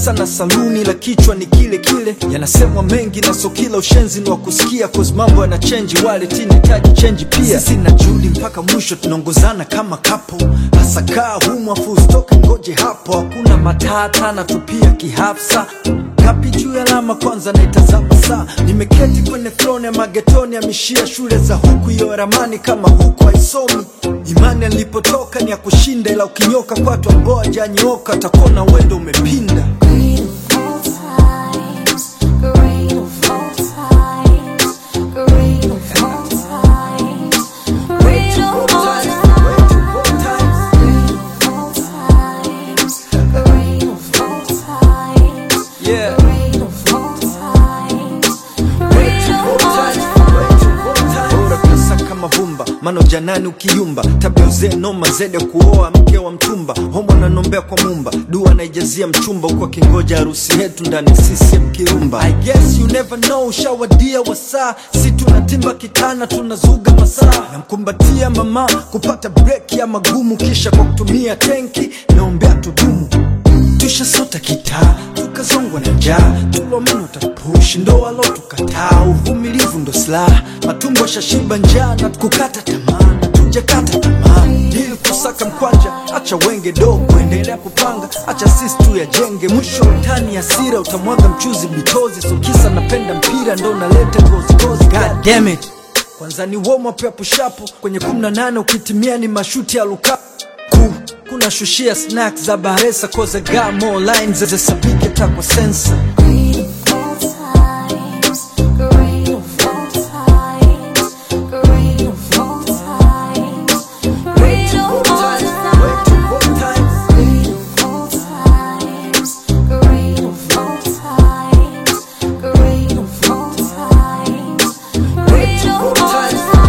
pesa na saluni la kichwa ni kile kile yanasemwa mengi na so kila ushenzi ni wa kusikia cause mambo yana chenji wale tinahitaji chenji pia sisi na Judi mpaka mwisho tunaongozana kama kapo hasa kaa humu afu usitoke ngoje hapo hakuna matata na tupia kihafsa kapi juu ya alama kwanza naitazama saa nimeketi kwenye throne ya magetoni amishia shule za huku hiyo ramani kama huku haisomi imani alipotoka ni ya kushinda ila ukinyoka kwatu ambao ajanyoka atakona wendo umepinda Great of all times, great of all times, great of all times, great of all times, great of all times, Yeah. great of all times, great of all times. bora pesa kama vumba mano janani ukiyumba tabia uzee noma zede kuoa mke wa mtumba homo nanombea kwa mumba dua naijazia mchumba huku akingoja harusi yetu ndani CCM kirumba I guess you never know ushawadia wasaa si tunatimba kitana tunazuga masaa namkumbatia mama kupata break ya magumu kisha kwa kutumia tenki naombea tudumu tushasota kitaa tukazongwa na njaa tulomeno tapush ndo alo tukataa uvumilivu ndo silaha matumbo shashiba njaa na kukata tamaa na tujakata tamaa ili kusaka mkwanja acha wenge dogo endelea kupanga acha sisi tu yajenge mwisho utani asira utamwaga mchuzi bitozi sokisa napenda mpira ndo naleta gozigozi God damn it kwanza ni warm up ya pushapo kwenye 18 ukitimia ni mashuti ya lukaku Ku- kuna shushia snack za baresa cause I got more lines zesapike takwa sensa Great of all times, great of all times, great of all times, great of all times, great of all times, great of all times, great of all times, great of all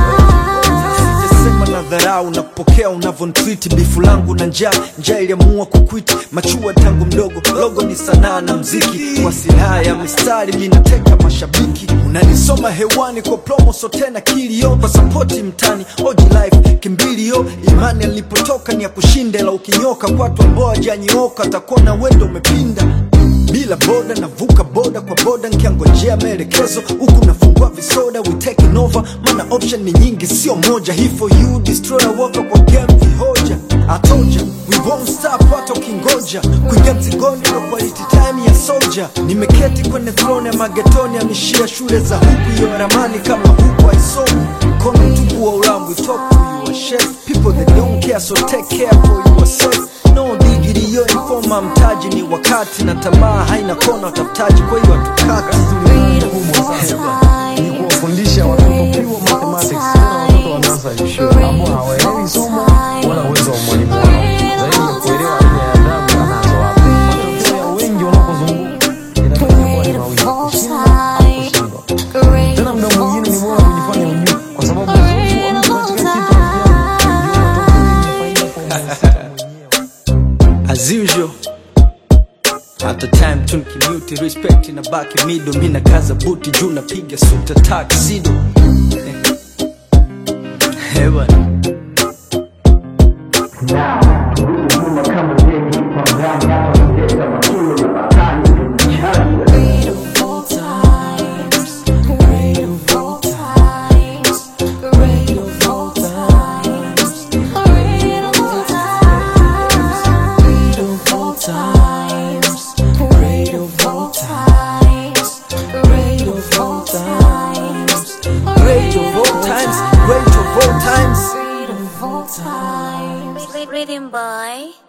times. sema na dharau na kupokea unavyontwiti bifu langu na njaa njaa iliamua kukwiti machua tangu mdogo logo ni sanaa na mziki kwa silaha ya mistari minateka mashabiki unanisoma hewani kwa promo so tena kilio kwa sapoti mtani oji life kimbilio imani alipotoka ni ya kushinda ila ukinyoka kwatu ambao ajanyooka atakuwa na wendo umepinda bila boda navuka boda kwa boda nkiangojea maelekezo huku nafungua visoda we taking over mana option ni nyingi sio moja hii for you destroyer waka kwa game vihoja atoja we won't stop hata ukingoja kuingia mzigoni ndo quality time ya soldier nimeketi kwenye throne ya magetoni amishia shule za huku hiyo ramani kama huku haisomi mkono tupu wa urambu talk to you a chef people that don't care so take care for yourself no digiri yo informa mtaji ni wakati na tamaa haina kona utafutaji kwa hiyo hatukati kubwa sana ni kuwafundisha watoto pure mathematics tena watoto wanaanza shule ambao hawaelewi somo wala uwezo wa mwalimu wao zaidi ya kuelewa aina ya adabu anazo hapo matokeo ya wengi wanapozunguka inatakiwa ni mawili kushinda au kushindwa tena muda mwingine ni bora kujifanya ujue kwa sababu uzoefu wa mtu katika kitu fulani ndio matokeo yenye faida kwa mhusika mwenyewe as usual at the time tunkimuti respect na baki mido mi na kaza buti juu napiga suta taksido Eh, bwana. Great of all times, great of all times, great of all times, great of all times, great of all times, great of all times, great of all times, Great of all times, great of all times. great of all times. Written by